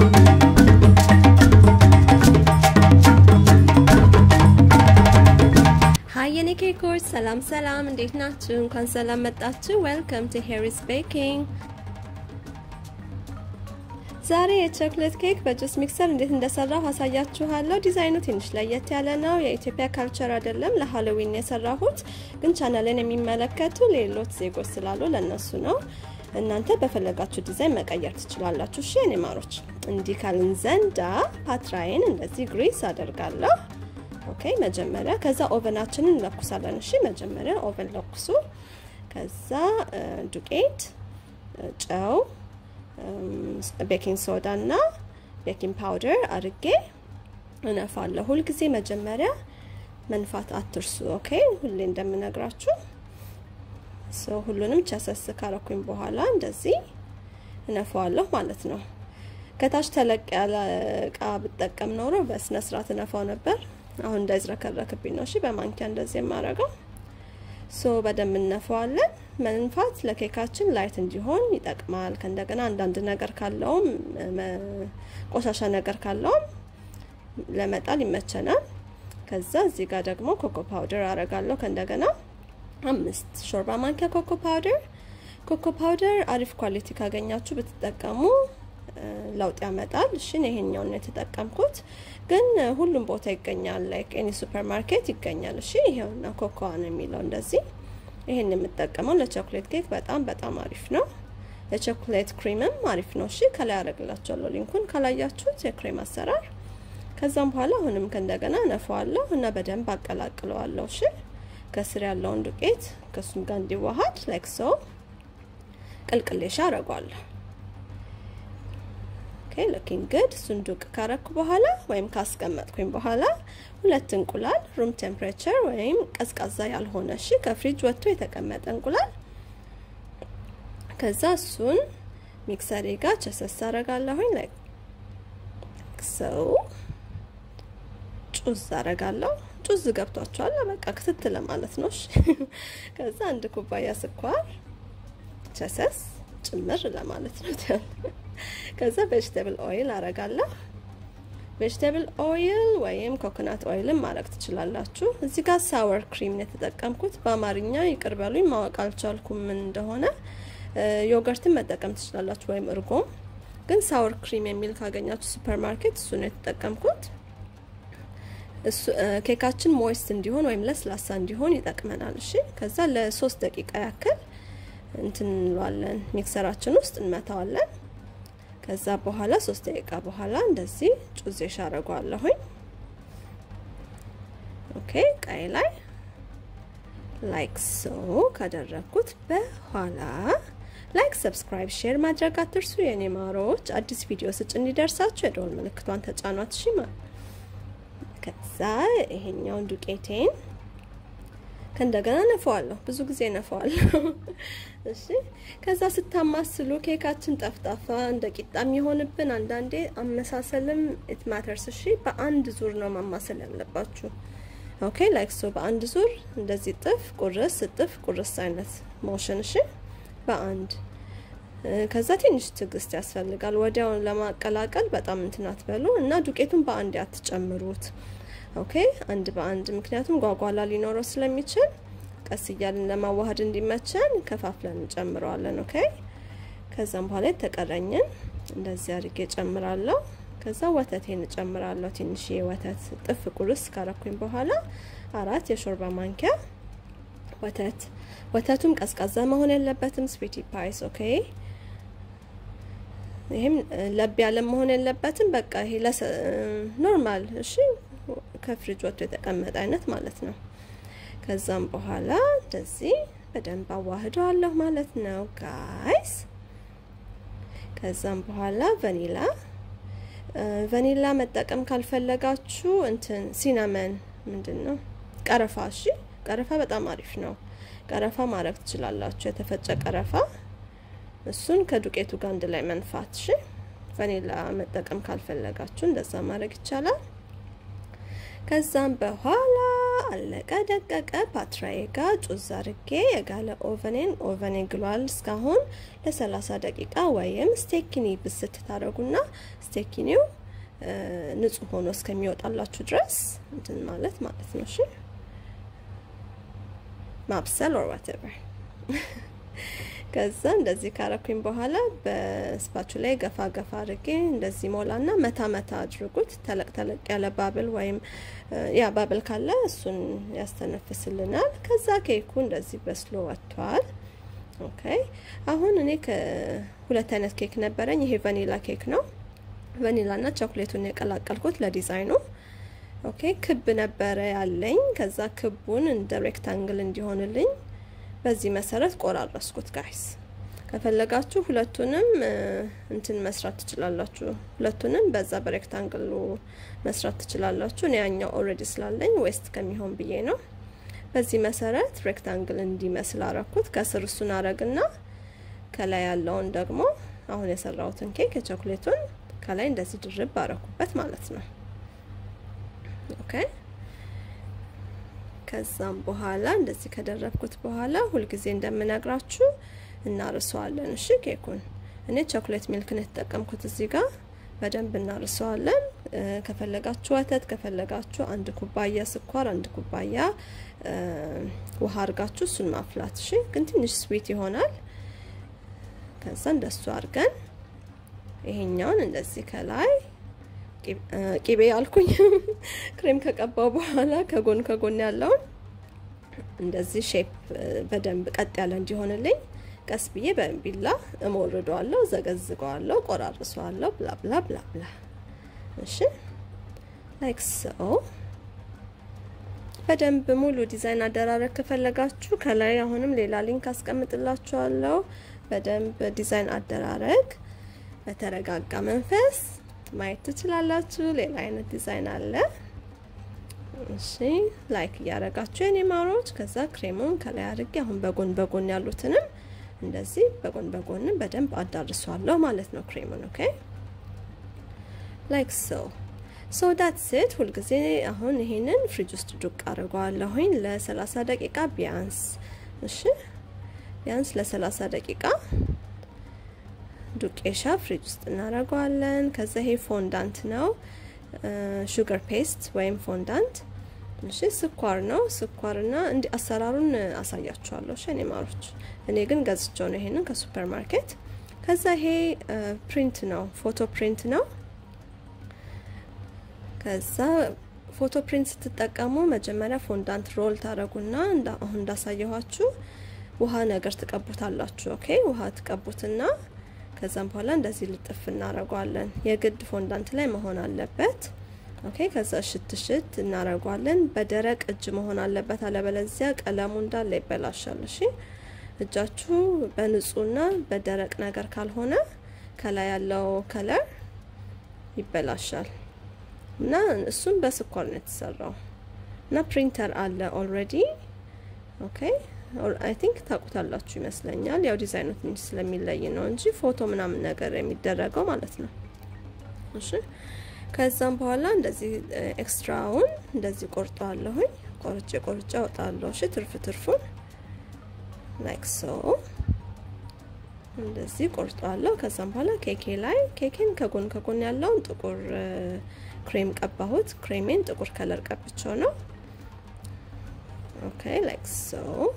ሀይ የኔ ኬኮች ሰላም ሰላም፣ እንዴት ናችሁ? እንኳን ሰላም መጣችሁ። ዌልከም ቱ ሄሪስ ቤኪንግ። ዛሬ የቾክሌት ኬክ በጁስ ሚክሰር እንዴት እንደሰራሁ አሳያችኋለሁ። ዲዛይኑ ትንሽ ለየት ያለ ነው። የኢትዮጵያ ካልቸር አይደለም፣ ለሃሎዊን የሰራሁት ግን ቻናልን የሚመለከቱ ሌሎች ዜጎች ስላሉ ለነሱ ነው። እናንተ በፈለጋችሁ ዲዛይን መቀየር ትችላላችሁ። እሺ የኔ ማሮች፣ እንዲህ ካልን ዘንዳ ፓትራይን እንደዚህ ግሪስ አደርጋለሁ። ኦኬ መጀመሪያ ከዛ ኦቨናችንን እንለኩሳለን። እሺ መጀመሪያ ኦቨን ለኩሱ። ከዛ ዱቄት፣ ጨው፣ ቤኪንግ ሶዳ እና ቤኪንግ ፓውደር አድርጌ እነፋለሁ። ሁልጊዜ መጀመሪያ መንፋት አትርሱ። ኦኬ ሁሌ እንደምነግራችሁ ሰው ሁሉንም ቸሰስ ካረኩኝ በኋላ እንደዚህ እነፋዋለሁ ማለት ነው። ከታች ተለቅ ያለ እቃ ብጠቀም ኖሮ በስነ ስርዓት እነፋው ነበር። አሁን እንዳይዝረከረክብኝ ነው። እሺ በማንኪያ እንደዚህ የማረገው ሶ በደንብ እነፋዋለን። መንፋት ለኬካችን ላይት እንዲሆን ይጠቅማል። ከእንደገና አንዳንድ ነገር ካለውም ቆሻሻ ነገር ካለውም ለመጣል ይመቸናል። ከዛ እዚህ ጋር ደግሞ ኮኮ ፓውደር አረጋለሁ። ከእንደገና አምስት ሾርባ ማንኪያ ኮኮ ፓውደር። ኮኮ ፓውደር አሪፍ ኳሊቲ ካገኛችሁ ብትጠቀሙ ለውጥ ያመጣል። እሺ ይሄኛውን ነው የተጠቀምኩት፣ ግን ሁሉም ቦታ ይገኛል። ላይክ ኤኒ ሱፐር ማርኬት ይገኛል። እሺ ይሄውና ኮኮዋ ነው የሚለው እንደዚህ። ይሄን የምጠቀመው ለቾክሌት ኬክ በጣም በጣም አሪፍ ነው። የቾክሌት ክሪምም አሪፍ ነው። እሺ ከላይ አደርግላችኋለሁ ሊንኩን ካላያችሁት የክሬም አሰራር። ከዛም በኋላ አሁንም ከእንደገና ነፋዋለሁ እና በደንብ አቀላቅለዋለሁ። እሺ ከስር ያለውን ዱቄት ከሱም ጋር እንዲዋሃድ ላይክ ሶ ቅልቅሌሻ አረጓለሁ። ኦኬ ሉኪንግ ጉድ። እሱን ዱቅ ካረኩ በኋላ ወይም ካስቀመጥኩኝ በኋላ ሁለት እንቁላል ሩም ቴምፕሬቸር ወይም ቀዝቃዛ ያልሆነ እሺ፣ ከፍሪጅ ወጥቶ የተቀመጠ እንቁላል። ከዛ እሱን ሚክሰሬ ጋር ቸሰስ አረጋለሁኝ። ላይክ ሰው ጩዝ አረጋለሁ። ጩዝ ገብቷቸዋል። በቃ ክትት ለማለት ነው። እሺ ከዛ አንድ ኩባያ ስኳር ቸሰስ ጭምር ለማለት ነው። ከዛ ቬጅቴብል ኦይል አረጋለሁ። ቬጅቴብል ኦይል ወይም ኮኮናት ኦይልም ማድረግ ትችላላችሁ። እዚህ ጋር ሳወር ክሪም ነው የተጠቀምኩት። በአማርኛ ይቅር በሉኝ ማወቅ አልቻልኩም ምን እንደሆነ። ዮገርትን መጠቀም ትችላላችሁ ወይም እርጎም፣ ግን ሳወር ክሪም የሚል ካገኛችሁ ሱፐር ማርኬት እሱ ነው የተጠቀምኩት። ኬካችን ሞይስት እንዲሆን ወይም ለስላሳ እንዲሆን ይጠቅመናል። እሺ ከዛ ለሶስት ደቂቃ ያክል እንትን እንለዋለን ሚክሰራችን ውስጥ እንመታዋለን። ከዛ በኋላ ሶስት ደቂቃ በኋላ እንደዚህ ጩዜ ሻረጓለሁኝ። ኦኬ ቀይ ላይ ላይክ ሶ ካደረግኩት በኋላ ላይክ፣ ሰብስክራይብ፣ ሼር ማድረግ አትርሱ የኔ ማሮች። አዲስ ቪዲዮ ስጭ እንዲደርሳችሁ የደወል ምልክቷን ተጫኗት። እሺ ከዛ ይሄኛውን ዱቄቴን ከእንደገና ነፈዋለሁ። ብዙ ጊዜ ነፈዋለሁ። እሺ ከዛ ስታማስሉ ኬካችን ጠፍጣፋ እንደ ቂጣ የሚሆንብን አንዳንዴ አመሳሰልም ኢት ማተርስ። እሺ በአንድ ዙር ነው ማማሰል ያለባችሁ። ኦኬ ላይክ ሶ በአንድ ዙር እንደዚህ ጥፍ ቁርስ ጥፍ ቁርስ አይነት ሞሽን። እሺ በአንድ ከዛ ትንሽ ትዕግስት ያስፈልጋል። ወዲያውን ለማቀላቀል በጣም እንትን አትበሉ እና ዱቄቱን በአንድ አትጨምሩት። ኦኬ አንድ በአንድ ምክንያቱም ጓጓላ ሊኖረው ስለሚችል ቀስ እያልን ለማዋሃድ እንዲመቸን ከፋፍለን እንጨምረዋለን። ኦኬ ከዛም በኋላ የተቀረኝን እንደዚህ አድርጌ ጨምራለሁ። ከዛ ወተቴን እጨምራለሁ። ትንሽ ወተት ጥፍ ቁርስ ካረኩኝ በኋላ አራት የሾርባ ማንኪያ ወተት። ወተቱም ቀዝቃዛ መሆን የለበትም። ስዊቲ ፓይስ ኦኬ። ይህም ለብ ያለ መሆን የለበትም። በቃ ይሄ ኖርማል እሺ ከፍሪጅ ወጥቶ የተቀመጠ አይነት ማለት ነው። ከዛም በኋላ እንደዚህ በደንብ አዋህደዋለሁ ማለት ነው ጋይስ። ከዛም በኋላ ቫኒላ ቫኒላ መጠቀም ካልፈለጋችሁ እንትን ሲናመን ምንድን ነው ቀረፋ። እሺ ቀረፋ በጣም አሪፍ ነው። ቀረፋ ማድረግ ትችላላችሁ። የተፈጨ ቀረፋ እሱን ከዱቄቱ ጋር አንድ ላይ መንፋት። እሺ ቫኒላ መጠቀም ካልፈለጋችሁ እንደዛ ማድረግ ይቻላል። ከዛም በኋላ አለቀ ደቀቀ። ፓትራዬ ጋር ጩዝ አርጌ የጋለ ኦቨኔን ኦቨኔ ግሏል እስካሁን ለ30 ደቂቃ ወይም ስቴኪኒ ብስት ታደረጉና ስቴኪኒው ንጹህ ሆኖ እስከሚወጣላችሁ ድረስ እንትን ማለት ማለት ነው። እሺ ማብሰል ኦር ዋቴቨር ከዛ እንደዚህ ካረኩኝ በኋላ በስፓቹ ላይ ገፋ ገፋ አድርጌ እንደዚህ ሞላና መታ መታ አድርጉት። ተለቅ ተለቅ ያለ ባብል ወይም ያ ባብል ካለ እሱን ያስተነፍስልናል። ከዛ ኬኩ እንደዚህ በስሎ ወጥቷል። ኦኬ አሁን እኔ ከሁለት አይነት ኬክ ነበረኝ። ይሄ ቫኒላ ኬክ ነው። ቫኒላና ቾክሌቱን የቀላቀልኩት ለዲዛይኑ። ኦኬ ክብ ነበረ ያለኝ። ከዛ ክቡን እንደ ሬክታንግል እንዲሆንልኝ በዚህ መሰረት ቆራረስኩት። ጋይስ ከፈለጋችሁ ሁለቱንም እንትን መስራት ትችላላችሁ። ሁለቱንም በዛ በሬክታንግሉ መስራት ትችላላችሁ። እኔ ያኛው ኦልሬዲ ስላለኝ ዌስት ከሚሆን ብዬ ነው። በዚህ መሰረት ሬክታንግል እንዲመስል አረኩት። ከስር እሱን አረግና ከላይ ያለውን ደግሞ አሁን የሰራሁትን ኬክ የቾክሌቱን ከላይ እንደዚህ ድርብ አረኩበት ማለት ነው። ኦኬ ከዛም በኋላ እንደዚህ ከደረብኩት በኋላ ሁልጊዜ እንደምነግራችሁ እናርሰዋለን። እሺ ኬኩን እኔ ቾክሌት ሚልክ ነው የተጠቀምኩት እዚህ ጋር በደንብ እናርሰዋለን። ከፈለጋችሁ ወተት፣ ከፈለጋችሁ አንድ ኩባያ ስኳር፣ አንድ ኩባያ ውሃ አድርጋችሁ እሱን ማፍላት። እሺ ግን ትንሽ ስዊት ይሆናል። ከዛ እንደሱ አድርገን ይሄኛውን እንደዚህ ከላይ ቂቤ ያልኩኝ ክሬም ከቀባው በኋላ ከጎን ከጎን ያለውን እንደዚህ ሼፕ በደንብ ቀጥ ያለ እንዲሆንልኝ ቀስ ብዬ በቢላ እሞርደዋለሁ፣ ዘገዝገዋለሁ፣ ቆራርሰዋለሁ። ብላ ብላ ብላ ብላ። እሺ ላይክ ሶ በደንብ ሙሉ ዲዛይን አደራረግ ከፈለጋችሁ ከላይ አሁንም ሌላ ሊንክ አስቀምጥላችኋለሁ። በደንብ ዲዛይን አደራረግ በተረጋጋ መንፈስ ማየት ትችላላችሁ። ሌላ አይነት ዲዛይን አለ። እሺ ላይክ እያደረጋችሁ የኔ ማሮች። ከዛ ክሬሙን ከላይ አድርጌ አሁን በጎን በጎን ያሉትንም እንደዚህ በጎን በጎንም በደንብ አዳርሷለሁ ማለት ነው ክሬሙን። ኦኬ ላይክ ሶ ሶ ዳት ሴት ሁልጊዜ አሁን ይሄንን ፍሪጅ ውስጥ ዱቅ አድርገዋለሁኝ ለ30 ደቂቃ ቢያንስ። እሺ ቢያንስ ለ30 ደቂቃ ዱቄሻ ፍሪጅ ውስጥ እናደርገዋለን። ከዛ ይሄ ፎንዳንት ነው፣ ሹገር ፔስት ወይም ፎንዳንት። እሺ ስኳር ነው። ስኳርና እንዲ አሰራሩን አሳያችኋለሁ። እሺ እኔ ማሮች፣ እኔ ግን ገዝቼው ነው ይሄንን ከሱፐር ማርኬት። ከዛ ይሄ ፕሪንት ነው፣ ፎቶ ፕሪንት ነው። ከዛ ፎቶ ፕሪንት ስትጠቀሙ መጀመሪያ ፎንዳንት ሮል ታደረጉና አሁን እንዳሳየኋችሁ ውሃ ነገር ትቀቡታላችሁ። ኦኬ ውሃ ትቀቡትና ከዛም በኋላ እንደዚህ ልጥፍ እናረጓለን። የግድ ፎንዳንት ላይ መሆን አለበት። ኦኬ ከዛ ሽት ሽት እናረጓለን። በደረቅ እጅ መሆን አለበት፣ አለበለዚያ ቀለሙ እንዳለ ይበላሻል። እሺ እጃችሁ በንጹህና በደረቅ ነገር ካልሆነ ከላይ ያለው ከለር ይበላሻል። እና እሱም በስኳር ነው የተሰራው እና ፕሪንተር አለ ኦልሬዲ ኦኬ አይ ቲንክ ታውቁታላችሁ ይመስለኛል። ያው ዲዛይኑ ትንሽ ስለሚለይ ነው እንጂ ፎቶ ምናምን ነገር የሚደረገው ማለት ነው። እሺ ከዛም በኋላ እንደዚህ ኤክስትራውን እንደዚህ ቆርጠዋለሁኝ። ቆርጬ ቆርጬ አወጣለሁ። እሺ ትርፍ ትርፉን ላይክ ሶ እንደዚህ ቆርጠዋለሁ። ከዛም በኋላ ኬኬ ላይ ኬኬን ከጎን ከጎን ያለውን ጥቁር ክሬም ቀባሁት። ክሬሜን ጥቁር ከለር ቀብቸው ነው። ኦኬ ላይክ ሶ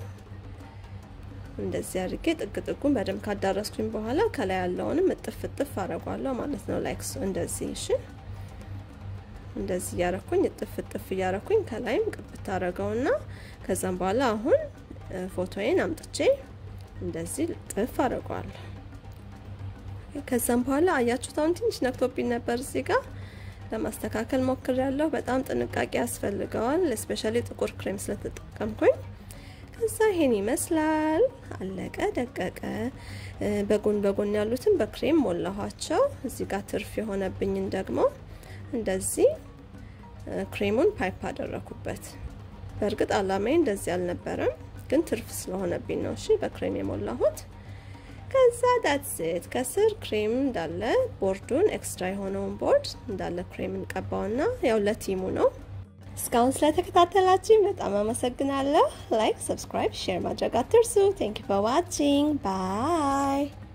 እንደዚህ አድርጌ ጥግ ጥጉን በደንብ ካዳረስኩኝ በኋላ ከላይ ያለውንም እጥፍ እጥፍ አረጓለሁ ማለት ነው። ላይክ እንደዚህ እሺ፣ እንደዚህ እያረኩኝ እጥፍ እጥፍ እያረኩኝ ከላይም ቅብት አረገውና ከዛም በኋላ አሁን ፎቶዬን አምጥቼ እንደዚህ ጥፍ አረገዋለሁ። ከዛም በኋላ አያችሁት፣ አሁን ትንሽ ነክቶብኝ ነበር እዚህ ጋር ለማስተካከል ሞክር ያለሁ። በጣም ጥንቃቄ ያስፈልገዋል፣ ስፔሻሊ ጥቁር ክሬም ስለተጠቀምኩኝ ከዛ ይሄን ይመስላል። አለቀ ደቀቀ። በጎን በጎን ያሉትን በክሬም ሞላኋቸው። እዚህ ጋር ትርፍ የሆነብኝን ደግሞ እንደዚህ ክሬሙን ፓይፕ አደረኩበት። በእርግጥ አላማዬ እንደዚህ አልነበረም፣ ግን ትርፍ ስለሆነብኝ ነው። እሺ በክሬም የሞላሁት። ከዛ ዳትሴት ከስር ክሬም እንዳለ ቦርዱን ኤክስትራ የሆነውን ቦርድ እንዳለ ክሬም እንቀባውና ያው ለቲሙ ነው እስካሁን ስለተከታተላችሁኝ በጣም አመሰግናለሁ። ላይክ፣ ሰብስክራይብ፣ ሼር ማድረግ አትርሱ። ቴንክ ዩ ፎር ዋቺንግ ባይ